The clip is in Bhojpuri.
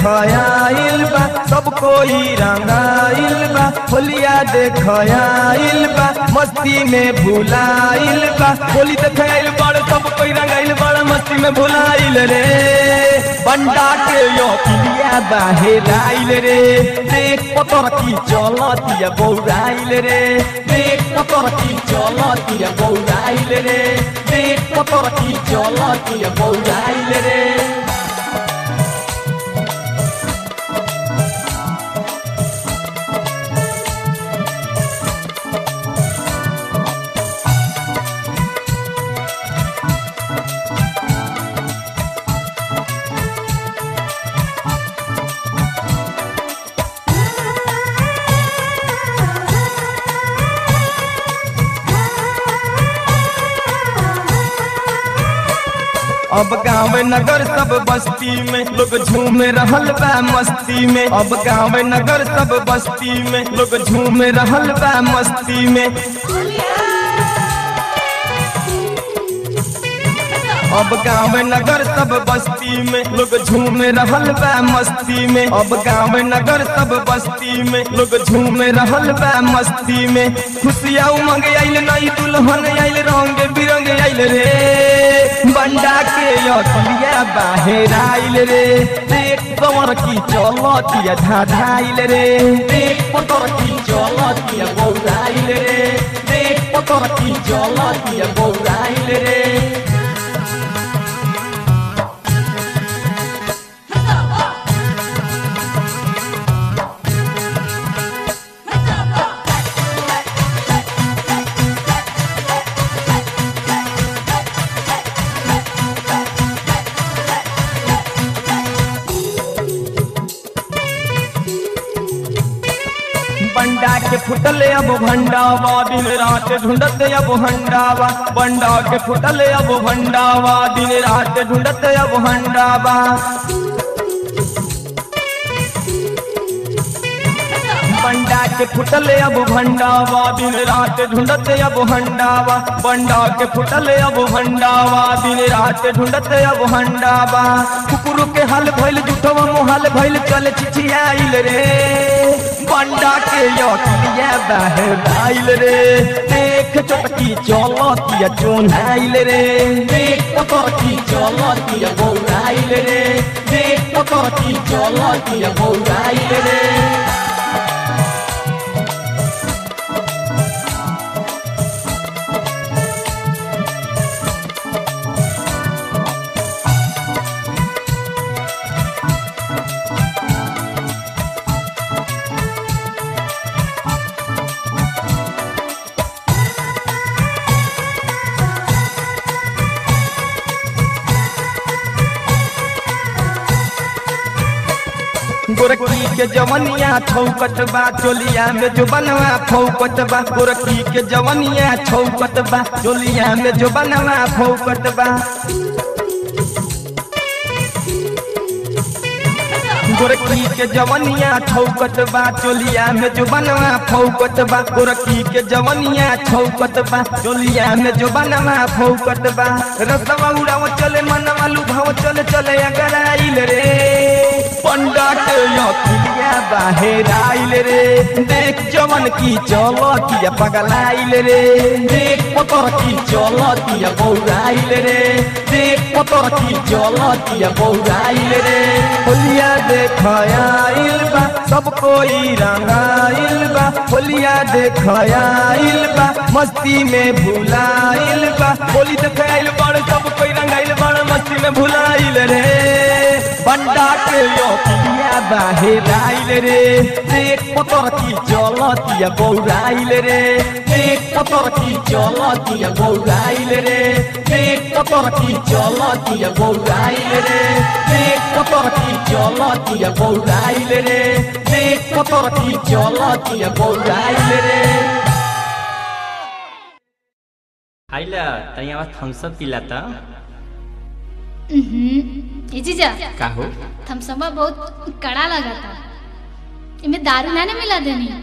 देखयाइल बा सब कोई रंगाइल बा होलिया देखयाइल बा मस्ती में भुलाइल बा होली देखयाइल बड़ सब कोई रंगाइल बड़ मस्ती में भुलाइल रे बंडा के यो पिलिया बाहेर आइल रे देख पतर की चलतिया बौराइल रे देख पतर की चलतिया बौराइल रे देख पतर की चलतिया बौराइल रे अब गाँव नगर सब बस्ती में लोग झूम रहल बा मस्ती में अब गाँव नगर सब बस्ती में लोग झूम रहल बा मस्ती में अब गाँव नगर सब बस्ती में लोग झूम रहल बा मस्ती में अब गाँव नगर सब बस्ती में लोग झूम रहल बा मस्ती में खुशियाँ उमंग आइल नई दुल्हन आइल रंग बिरंग आइल रे बंडा के अखिया बाहेर आइल रे देख कमर की चलतिया धाधाइल रे देख पतर की चलतिया बौराइल रे देख पतर की चलतिया बौराइल रे बंडा के फुटले अब भंडावा दिन रात ढूंढत अब हंडावा बंडा के फुटले अब भंडावा दिन रात ढूंढत अब हंडावा बंडा के फुटले अब भंडावा दिन रात ढूंढत अब हंडावा बंडा के फुटले अब भंडावा दिन रात ढूंढत अब हंडावा कुकुर के हल भइल जुठवा मोहल भइल चल चिचियाइल रे बंडा के यकिया बाहर आइल रे देख चटकी चलतिया चोनाइल रे देख पतर की चलतिया बौराइल रे देख पतर की चलतिया बौराइल रे गोरखी के जवनिया छौकत बा चोलिया में जो बनवा फौकत बा गोरखी के जवनिया छौकत बा चोलिया में जो बनवा फौकत बा गोरखी के जवनिया छौकत बा चोलिया में जो बनवा फौकत बा गोरखी के जवनिया छौकत बा चोलिया में जो बनवा फौकत बा रसवा उड़ाव चले मनवा लुभाव चले चले अगर आइल रे पंडा के यकिया बाहेर आइल रे देख जवन की चलतिया पगलाइल रे देख पतर की चलतिया बौराइल रे देख पतर की चलतिया बौराइल रे होलिया देखयाइल बा सब कोई रंगाइल बा होलिया देखयाइल बा मस्ती में भुलाइल बा होली देखाइल बड़ सब कोई रंगाइल बड़ मस्ती में भुलाइल रे बंडा के योकिया बाहेर आइल रे देख पतर की चलतिया बौराइल रे देख पतर की चलतिया बौराइल रे देख पतर की चलतिया बौराइल रे देख पतर की चलतिया बौराइल रे देख पतर की चलतिया बौराइल रे आइला तैयार थम्सअप पिला त ए जीजा का हो थमसमा बहुत कड़ा लगा था इमे दारू ना ना मिला देनी